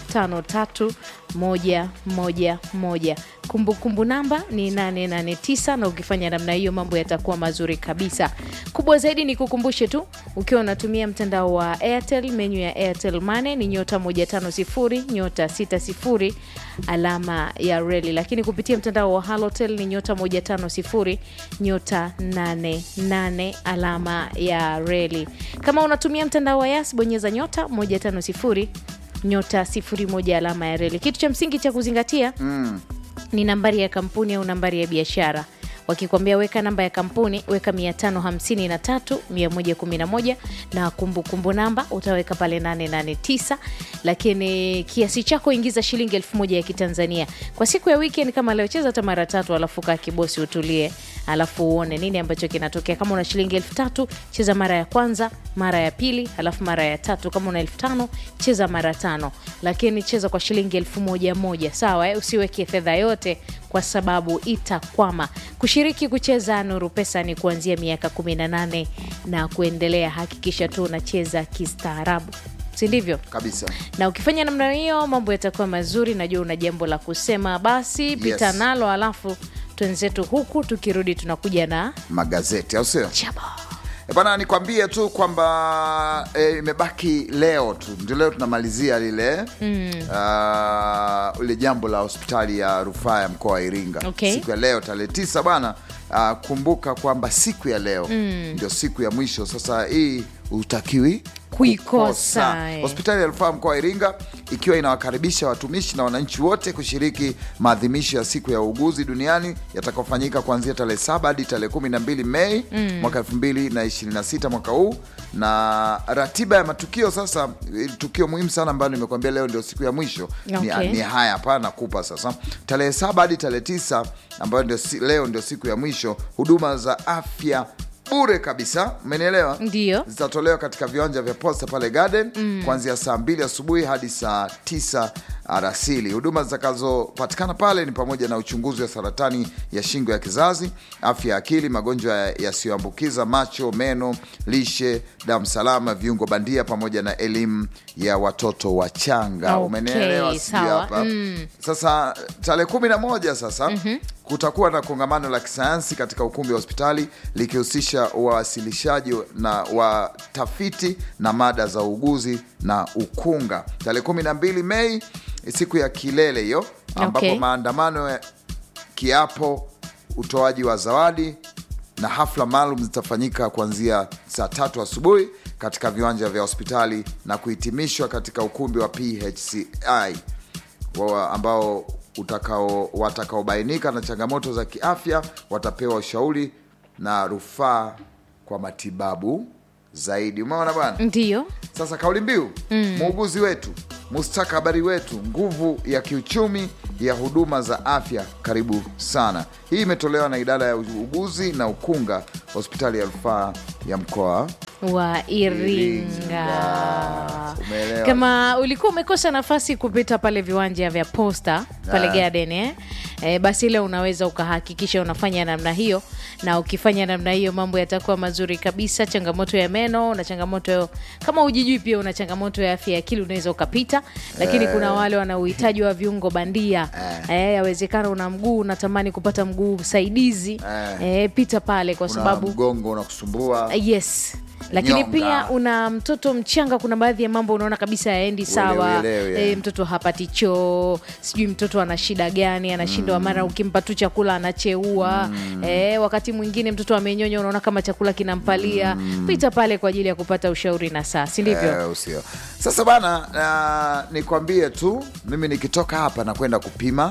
553111 kumbukumbu namba ni 889 na ukifanya namna hiyo mambo yatakuwa mazuri kabisa kubwa zaidi ni kukumbushe tu ukiwa unatumia mtandao wa airtel menyu ya airtel mane ni nyota 150 nyota 60 alama ya reli lakini kupitia mtandao wa halotel ni nyota 150 nyota 88 alama ya reli kama unatumia mtandao wa yas bonyeza nyota 150 nyota 01 alama ya reli kitu cha msingi cha kuzingatia mm. ni nambari ya kampuni au nambari ya biashara wakikwambia weka namba ya kampuni weka 553 111 na kumbukumbu kumbu namba utaweka pale 889 lakini kiasi chako ingiza shilingi elfu moja ya kitanzania kwa siku ya weekend kama leo cheza hata mara tatu alafu kaa kibosi utulie alafu uone nini ambacho kinatokea kama una shilingi elfu tatu cheza mara ya kwanza mara ya pili alafu mara ya tatu kama una elfu tano cheza mara tano lakini cheza kwa shilingi elfu moja moja sawa eh? usiweke fedha yote kwa sababu itakwama kushiriki kucheza nuru pesa ni kuanzia miaka 18 na kuendelea hakikisha tu unacheza kistaarabu si ndivyo kabisa na ukifanya namna hiyo mambo yatakuwa mazuri najua una jambo la kusema basi pita Yes. nalo alafu twenzetu huku tukirudi tunakuja na magazeti au sio chaba E bana nikwambie tu kwamba e, imebaki leo tu ndio leo tunamalizia lile mm. uh, ile jambo la hospitali ya rufaa ya mkoa wa iringa Okay. siku ya leo tarehe tisa bana uh, kumbuka kwamba siku ya leo mm. ndio siku ya mwisho sasa hii utakiwi Kuikosa, eh. Hospitali ya rufaa mkoa wa Iringa ikiwa inawakaribisha watumishi na wananchi wote kushiriki maadhimisho ya siku ya uuguzi duniani yatakayofanyika kuanzia tarehe saba hadi tarehe kumi na mbili Mei mwaka elfu mbili na ishirini na sita mwaka huu, na ratiba ya matukio sasa, eh, tukio muhimu sana ambayo nimekuambia leo ndio siku ya mwisho Okay. ni, ni haya hapa nakupa sasa, tarehe saba hadi tarehe tisa ambayo ndio si, leo ndio siku ya mwisho, huduma za afya bure kabisa, umenielewa? Ndiyo. zitatolewa katika viwanja vya Posta pale Garden kuanzia saa mbili asubuhi hadi saa tisa alasiri. Huduma zitakazopatikana pale ni pamoja na uchunguzi wa saratani ya shingo ya kizazi, afya ya akili, magonjwa ya- yasiyoambukiza, macho, meno, lishe, damu salama, viungo bandia, pamoja na elimu ya watoto wachanga. Okay, Umenielewa? sijui sawa. hapa. Sasa tarehe kumi na moja sasa kutakuwa na kongamano la kisayansi katika ukumbi wa hospitali likihusisha uwasilishaji na watafiti na mada za uuguzi na ukunga. Tarehe kumi na mbili Mei siku ya kilele hiyo, ambapo Okay. maandamano ya kiapo, utoaji wa zawadi na hafla maalum zitafanyika kuanzia saa tatu asubuhi katika viwanja vya hospitali na kuhitimishwa katika ukumbi wa PHCI wa- ambao utakao watakaobainika na changamoto za kiafya watapewa ushauri na rufaa kwa matibabu zaidi. Umeona bwana? Ndiyo. Sasa kauli mbiu muuguzi wetu, mustakabali wetu, nguvu ya kiuchumi ya huduma za afya. Karibu sana. Hii imetolewa na idara ya uuguzi na ukunga, hospitali ya rufaa ya mkoa wa Iringa. Umeelewa? Kama ulikuwa umekosa nafasi kupita pale viwanja vya Posta pale Ah. Garden eh? Eh, basi ile unaweza ukahakikisha unafanya namna hiyo, na ukifanya namna hiyo mambo yatakuwa mazuri kabisa. Changamoto ya meno na changamoto kama ujijui, pia una changamoto ya afya ya akili, unaweza ukapita, lakini kuna wale wana uhitaji wa viungo bandia eh, yawezekana una mguu unatamani kupata mguu msaidizi eh, pita pale kwa una sababu mgongo unakusumbua yes lakini Nyonga. pia una mtoto mchanga kuna baadhi ya mambo unaona kabisa yaendi sawa uelewe, e, mtoto hapati choo sijui mtoto ana shida gani anashindwa mara ukimpa tu chakula anacheua e, wakati mwingine mtoto amenyonya unaona kama chakula kinampalia pita pale kwa ajili ya kupata ushauri na saa si ndivyo Eh, usio. Sasa bana, uh, nikwambie tu mimi nikitoka hapa nakwenda kupima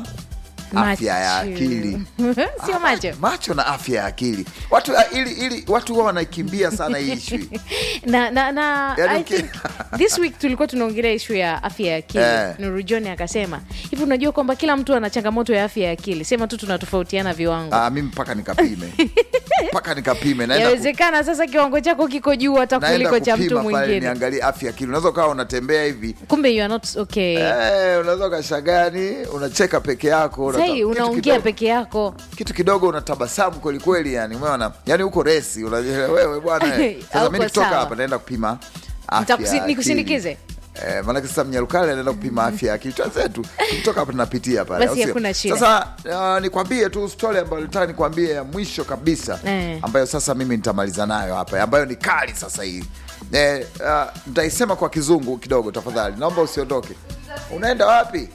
afya ya Macho. akili sio macho macho na afya ya akili watu ili, ili watu huwa wanaikimbia sana hii ishu na, na, na Yaani I uki- think this week tulikuwa tunaongelea ishu ya afya ya akili Eh. Nuru John akasema hivi unajua kwamba kila mtu ana changamoto ya afya ya akili sema tu tunatofautiana viwango Ah, mimi mpaka nikapime mpaka nikapime naenda ku- yawezekana sasa kiwango chako kiko juu hata naenda kuliko cha mtu kupima pale mwingine niangalie afya ya akili unaweza ukawa unatembea hivi kumbe you are not okay Eh, unaweza ukashagani unacheka peke yako unata- sai kitu unaongea kidogo- peke yako kitu kidogo unatabasamu kwelikweli yani umeona yani huko resi unajua wewe bwana eh. sasa Hauko mi nikitoka sawa. hapa naenda kupima afya Nitakusi- ya akili. nikusindikize? Eh, maanake sasa mnyarukale anaenda kupima afya ya akili twenzetu tukitoka hapa tunapitia pale Basi au sio? hakuna shida. sasa uh, nikwambie tu story ambayo nataka nikwambie ya mwisho kabisa Eh. ambayo sasa mimi nitamaliza nayo hapa ambayo ni kali sasa hii eh, uh, nitaisema kwa kizungu kidogo tafadhali naomba usiondoke unaenda wapi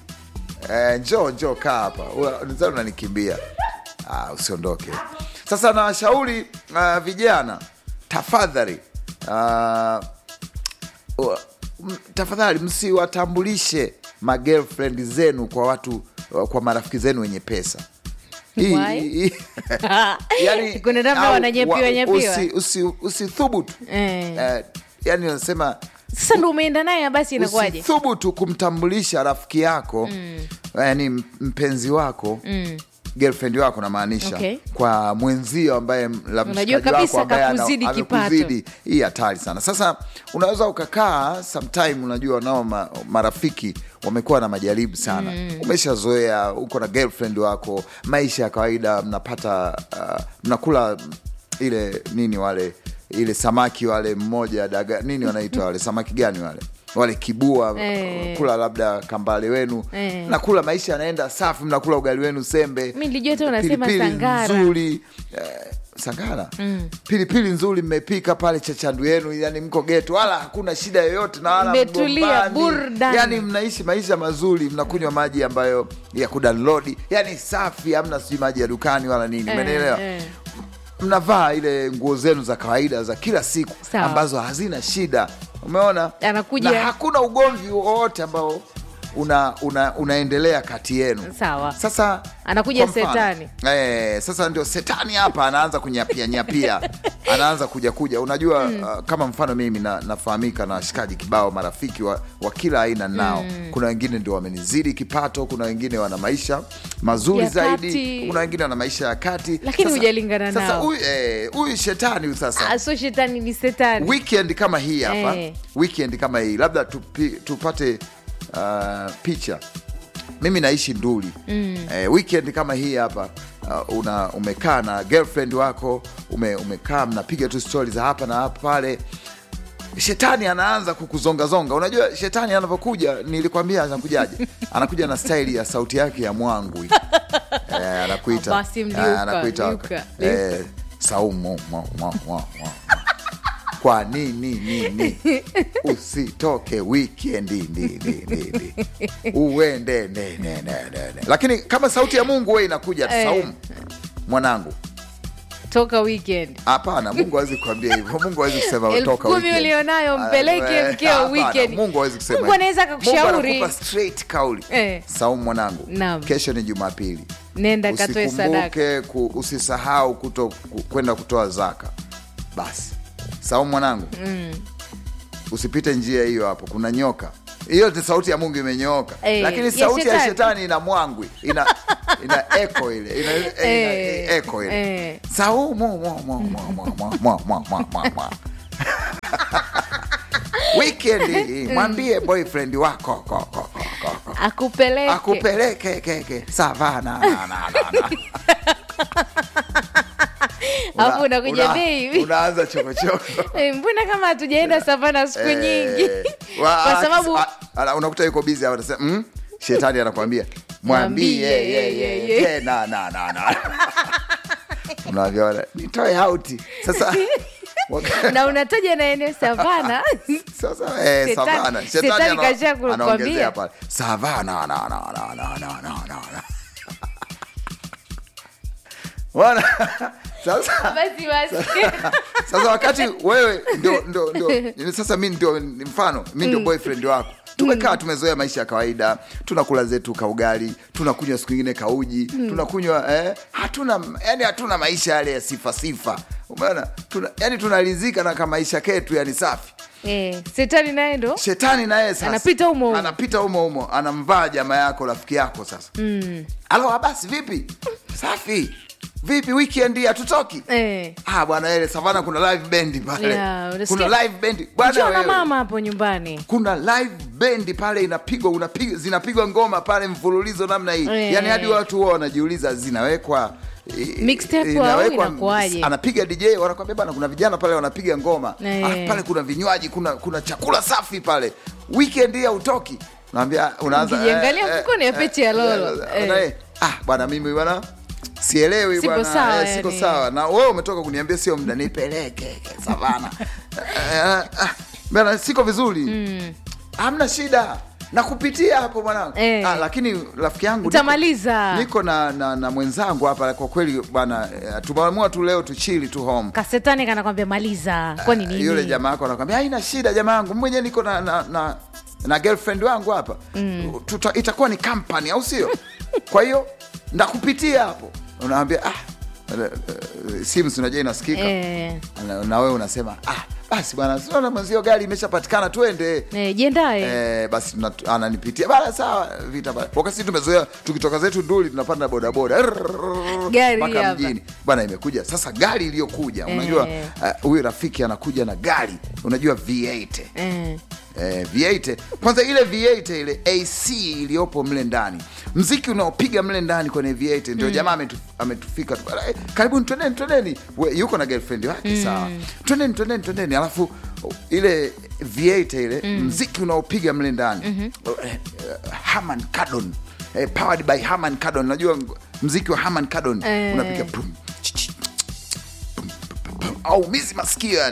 eh, njoo njoo kaa hapa Una- nizani unanikimbia ah, usiondoke sasa nawashauri uh, vijana tafadhali uh, uh, m- tafadhali msiwatambulishe magirlfriend zenu kwa watu uh, kwa marafiki zenu wenye pesa Hii- Why? hii- yani, Kuna namna au wananyepiwa wa- nyepiwa. usi- usi- usithubutu Eh. Eh, yani unasema sasa ndo umeenda naye basi inakuwaje usithubutu kumtambulisha rafiki yako yani m- mpenzi wako girlfriend wako namaanisha Okay. kwa mwenzio ambaye m- la Unajua mshikaji kabisa wako ambaye ana- kakuzidi kipato. amekuzidi. hii hatari sana sasa unaweza ukakaa sometime unajua nao ma, marafiki wamekuwa na majaribu sana umeshazoea uko na girlfriend wako maisha ya kawaida mnapata uh, mnakula ile nini wale ile samaki wale mmoja daga nini wanaitwa wale samaki gani wale wale kibua Eh. kula labda kambale wenu Eh. mnakula maisha yanaenda safi mnakula ugali wenu sembe Mi nilijua tu unasema pilipili sangara. nzuri eh, sangara pilipili nzuri mmepika pale chachandu yenu yani mko geto wala hakuna shida yoyote na wala Mmetulia, mgombani. burudani. yani mnaishi maisha mazuri mnakunywa maji ambayo ya kudownload yani safi hamna sijui maji ya dukani wala nini umenielewa eh. mnavaa ile nguo zenu za kawaida za kila siku Sawa. ambazo hazina shida umeona Anakuja- na hakuna ugomvi wowote ambao una, una, unaendelea kati yenu Sawa. sasa Anakuja kwa mfano, setani. eh, sasa ndio setani hapa anaanza kunyapia nyapia anaanza kuja kuja unajua uh, kama mfano mimi na, nafahamika na washikaji kibao marafiki wa, wa kila aina nao kuna wengine ndio wamenizidi kipato kuna wengine wana maisha mazuri Ya zaidi kati. kuna wengine wana maisha ya kati Lakini Sasa- hujalingana sasa nao. huyu eh, huyu shetani huyu sasa Ah, so shetani ni setani weekend kama hii hapa Eh. weekend kama hii labda tupi, tupate uh, picha mimi naishi nduli mm. eh, weekend kama hii hapa uh, una umekaa na girlfriend wako ume, umekaa mnapiga tu stori za hapa na hapa pale shetani anaanza kukuzongazonga unajua shetani anavyokuja nilikwambia anakujaje anakuja na staili ya sauti yake ya mwangwi eh, anakuita Basi mliuka, eh, anakuita liuka, eh, saumu mwa, mwa, mwa, mwa. kwa nini nini usitoke wikendi ndi, ndi, ndi, ndi. uende ne, ne, ne, ne, ne. lakini kama sauti ya mungu we inakuja Eh. saumu mwanangu toka weekend hapana mungu hawezi kuambia hivyo mungu hawezi kusema elfu toka kumi weekend. ulionayo Ah, mpeleke eh, mkeo hapana, weekend mungu hawezi kusema mungu hivyo. anaweza Mungu akakushauri anakupa straight kauli Eh. saumu mwanangu Naam. kesho ni jumapili nenda katoe sadaka usikumbuke ku, usisahau kuto ku- kwenda kutoa zaka basi saumu mwanangu mm. usipite njia hiyo hapo kuna nyoka hiyo ni sauti ya mungu imenyooka Eh, lakini ya sauti ya shetani. shetani ina mwangwi ina ina eko ile ina, ina, Eh, eko ile eh. saumu mwa, mwa, mwa, mwa, mwa, mwa, mwa, mwa, mwa, mwa. weekend mwambie boyfriend wako ko, ko, ko, ko, ko akupeleke akupeleke keke savana na, na, na, na. Alafu unakuja una- baby. unaanza chokochoko Eh, mbona kama hatujaenda savana siku nyingi Eh, wa- kwa sababu a- ala, unakuta yuko bizi anasema mm, shetani anakwambia mwambie Mwambie, ye, ye, ye, ye. ye, na, na, na, na. unavyoona nitoe hauti sasa waka- na unataja na eneo savana sasa eh, Shetani- savana shetani shetani ana- kasha kukwambia. anaongezea pale savana na, na, na, na, na, na, na, na. Bwana, sasa basi basi sasa wakati wewe ndio ndio ndio sasa mi ndio ni mfano mi ndio boyfriend wako tumekaa tumezoea maisha ya kawaida tunakula zetu kaugali tunakunywa siku ingine kauji tunakunywa eh, hatuna yani hatuna maisha yale ya sifa sifa umeona tuna, yani tunalizika na kamaisha ketu yani safi eh, setani naye ndo shetani naye sasa Anapita humo humo. anapita humo humo anamvaa jamaa yako rafiki yako sasa mm. alo basi vipi safi vipi weekend hatutoki eh. Ah, bwana ile savana kuna live band pale. Yeah, unasikia- kuna live band. Bwana Njoo na wewe. mama hapo nyumbani Kuna live band pale inapigwa unapiga zinapigwa ngoma pale mfululizo namna hii. Eh. Yaani hadi watu wao wanajiuliza zinawekwa i- Mixtape au inawekwa- inakuwaje? Anapiga DJ wanakwambia bana kuna vijana pale wanapiga ngoma. Eh. Alafu pale kuna vinywaji, kuna kuna chakula safi pale. Weekend hii hautoki. Naambia unaanza Ukijiangalia mfukoni ya peti ya lolo. eh, Eh. eh. Ah, bwana mimi bwana sielewi Siko bwana sawa, eh, siko yani. sawa na wewe umetoka kuniambia sio muda nipeleke savana Eh, ah, bwana siko vizuri hamna shida nakupitia hapo mwanangu Eh. ah, lakini rafiki yangu niko- Utamaliza. niko na, na, na mwenzangu hapa kwa kweli bwana eh, tumeamua tu leo tuchili tu home kasetani kanakwambia maliza kwani nini yule jamaa yako anakwambia haina shida jamaa yangu mwenyewe niko na, na, na, na girlfriend wangu hapa mm. Tuta, itakuwa ni company au sio kwa hiyo ndakupitia hapo unaambia ah, eh, eh, simu si unajua inasikika eh, na, na wewe unasema ah, basi bwana sinaona mwenzio gari imeshapatikana twende eh, jiendae Eh, basi tuna- ananipitia bana sawa vita bana wakati sisi tumezoea tukitoka zetu nduli tunapanda bodaboda Rrrr, Gari mpaka hapa. mjini bana imekuja sasa gari iliyokuja unajua Eh. eh, huyu rafiki anakuja na gari unajua v8 eh. eh, v8 kwanza ile v8 ile ac iliyopo mle ndani mziki unaopiga mle ndani kwenye v8 ndio jamaa ametu, ametufika tu eh, karibuni twendeni twendeni We- yuko na girlfriend wake sawa twendeni twendeni twendeni alafu uh, ile v8 ile mziki unaopiga mle ndani uh, eh, uh, Harman Kardon eh, powered by Harman Kardon najua ng- mziki wa Harman Kardon Eh. unapiga pum, ch- ch- au mizi masikio yani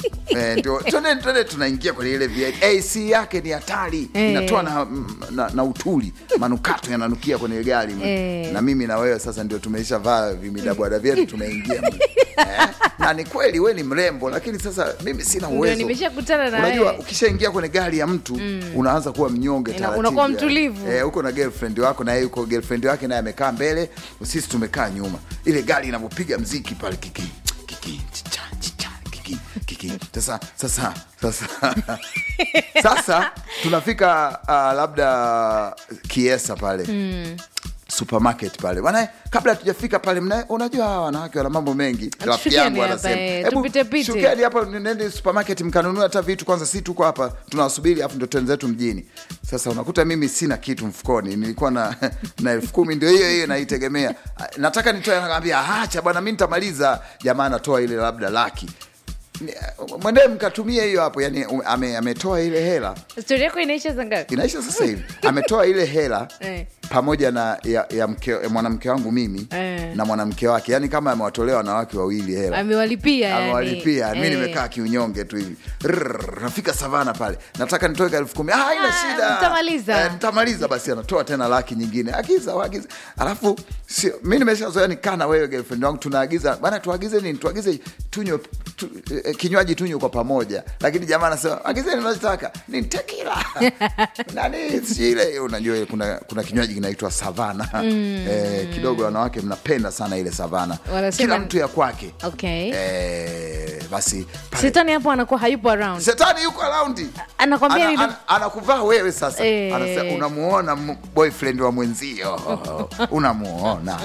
Eh, ndio twende twende tunaingia kwenye ile VIP. AC yake ni hatari Eh. inatoa na, na, na utuli manukato yananukia kwenye gari Eh. na mimi na wewe sasa ndio tumeisha vaa vimidabwada vyetu tumeingia mle. eh? na ni kweli we ni mrembo lakini sasa mimi sina Ndio uwezo nimeshakutana na unajua wewe. ukishaingia kwenye gari ya mtu unaanza kuwa mnyonge Ina- taratibu unakuwa yani. mtulivu. eh, uko na girlfriend wako na yeye yuko girlfriend wake naye amekaa mbele sisi tumekaa nyuma ile gari inavyopiga mziki pale kiki kiki chicha chicha kiki kiki sasa sasa sasa sasa tunafika uh, labda kiesa pale supermarket pale bwana kabla hatujafika pale mna, unajua hawa wanawake wana mambo mengi rafiki Tushukieni yangu hapa, anasema eh, "Hebu tupite pite." shukeni hapa nende supermarket mkanunua hata vitu kwanza si tuko hapa tunawasubiri afu ndo twenzetu mjini sasa unakuta mimi sina kitu mfukoni nilikuwa na na elfu kumi ndio hiyo hiyo naitegemea nataka nitoe nakwambia acha bwana mi nitamaliza jamaa anatoa ile labda laki Ni- mwendee mkatumie hiyo hapo yani um, ame, ametoa ile hela stori yako inaisha za ngapi inaisha sasa hivi ametoa ile hela Eh. pamoja na ya, ya, mke, ya mwanamke wangu mimi Eh. na mwanamke wake yani kama amewatolea wanawake wawili hela amewalipia yani. amewalipia mi Eh. nimekaa kiunyonge tu hivi Rrrr, nafika savana pale nataka nitoe elfu kumi ah, haina Ah, shida mtamaliza. Eh, nitamaliza basi anatoa tena laki nyingine agiza agiza alafu sio mi nimeshazoea nikaa na wewe girlfriend wangu tunaagiza bana tuagize nini tuagize tunywe tu, eh, kinywaji tunywe kwa pamoja lakini jamaa anasema agizeni unachotaka ni tekila nani sijui ile unajua ile kuna, kuna kinywaji kinaitwa savana eh, kidogo wanawake mnapenda sana ile savana Wanasema- kila mtu ya kwake okay Eh, basi pale- shetani hapo anakuwa hayupo around shetani yuko araundi anakwambia Ana- nini? ana- anakuvaa wewe sasa Eh. Anasema, unamuona m- boyfriend wa mwenzio unamuona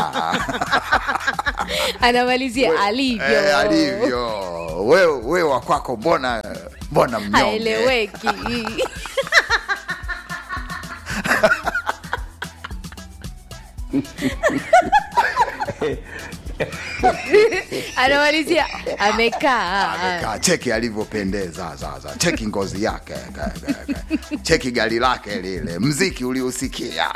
anamalizia alivyo Eh, alivyo wewe wewe wa kwako mbona mbona mnyonge haeleweki anamalizia amekaa Amekaa, cheki alivyopendeza sasa cheki ngozi yake ka- ka- ka- cheki gari lake lile mziki uliusikia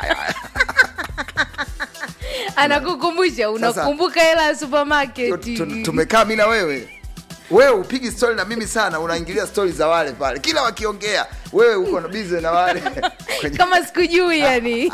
anakukumbusha unakumbuka hela ya supermarket Tu- tu- tumekaa mi na wewe wewe upigi stori na mimi sana unaingilia stori za wale pale kila wakiongea wewe uko na bize na wale Kwenye- kama sikujui yani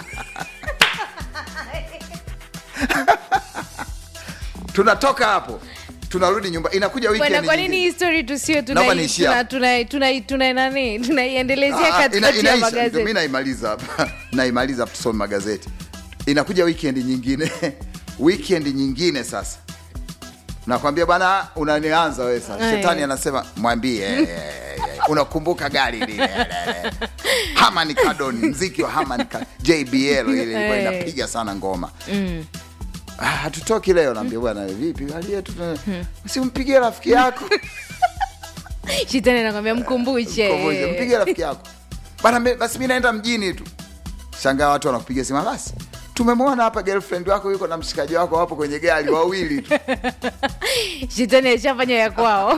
tunatoka hapo tunarudi nyumba inakuja bwana weekend kwa nini nyingine. hii story tusio Naomba niishie hapo. tuna tuna tuna nani tunaiendelezea Ah, ina- katikati ya inaisha, ndio mi magazeti naimaliza hapa naimaliza hapa tusome magazeti inakuja weekend nyingine weekend nyingine sasa nakwambia bwana unanianza wewe sasa Aye. shetani anasema mwambie eh, eh, eh, unakumbuka gari lile eh, eh. Harman Kardon mziki wa Harman Kardon JBL ile ilikuwa Eh. inapiga sana ngoma Ah, hatutoki leo naambia bwana vipi hali yetu tuna- usimpigie rafiki yako shetani anakwambia mkumbushe Mkombozi, mpigie rafiki yako bana me- basi mi naenda mjini tu shangaa watu wanakupiga simu basi tumemwona hapa girlfriend wako yuko na mshikaji wako wapo kwenye gari wawili tu shetani ashafanya ya kwao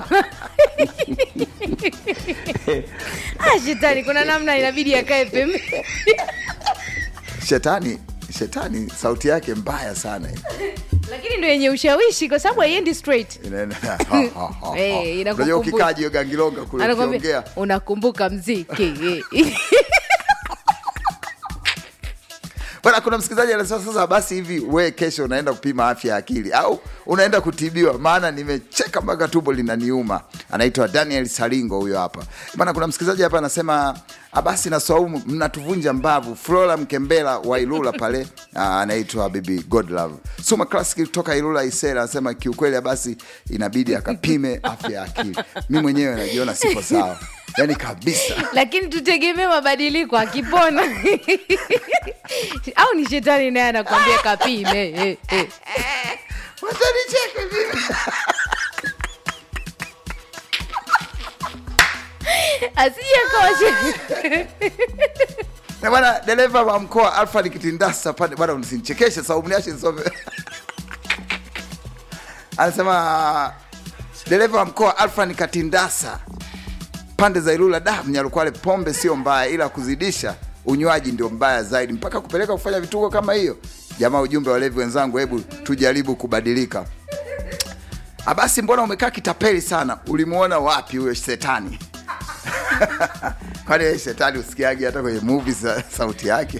ah, shetani kuna namna inabidi akae pembe shetani shetani sauti yake mbaya sana lakini ndo yenye ushawishi kwa sababu haiendi straight Inaenda- Eh, inakukumbusha. unajua ukikaa jio gangilonga kule anakwambia ukiongea unakumbuka mziki bana kuna msikilizaji anasema sasa basi hivi we kesho unaenda kupima afya ya akili au unaenda kutibiwa maana nimecheka mpaka tumbo linaniuma anaitwa daniel saringo huyo hapa bana kuna msikilizaji hapa anasema "Ah, basi na swaumu mnatuvunja mbavu flora mkembela wa ilula pale ah, anaitwa bibi godlove suma classic kutoka ilula isera anasema kiukweli basi inabidi akapime afya ya akili mi mwenyewe najiona siko sawa yani kabisa lakini tutegemee mabadiliko akipona au ni shetani naye anakwambia kapime eh, eh. watanicheka vipi asije akawa she- Na bwana dereva wa mkoa Alfred Kitindasa pande bwana, usinichekeshe sababu niache nisome. Anasema dereva wa mkoa Alfred Katindasa pande za Ilula, da Mnyalukwale, pombe sio mbaya, ila kuzidisha unywaji ndio mbaya zaidi, mpaka kupeleka kufanya vituko kama hiyo. Jamaa, ujumbe wa levi wenzangu, hebu tujaribu kubadilika. "Ah, basi mbona umekaa kitapeli sana ulimuona wapi huyo shetani kwani yeye shetani usikiagi hata kwenye movie za sauti yake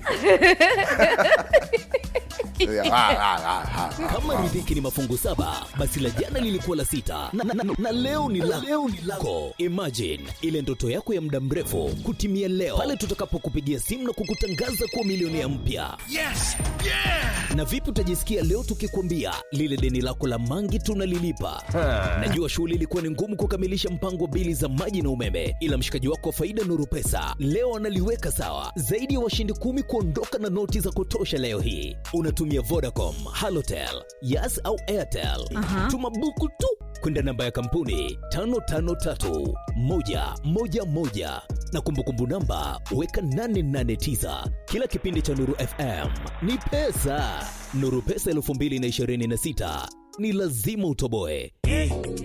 Ah, ah, ah, ah. kama riziki ni mafungu saba basi la jana lilikuwa la sita na, na, na, na leo ni la leo ni lako imagine ile ndoto yako ya muda mrefu kutimia leo pale tutakapokupigia simu na kukutangaza kuwa milionea mpya Yes! Yeah! na vipi utajisikia leo tukikwambia lile deni lako la mangi tunalilipa najua shughuli ilikuwa ni ngumu kukamilisha mpango wa bili za maji na umeme ila mshikaji wako wa faida nuru pesa leo analiweka sawa zaidi ya washindi kumi kuondoka na noti za kutosha leo hii unatumia vodacom halotel yas au airtel Aha. tuma buku tu kwenda namba ya kampuni 553111 na kumbukumbu namba weka 889 kila kipindi cha nuru fm ni pesa nuru pesa 2026 ni lazima utoboe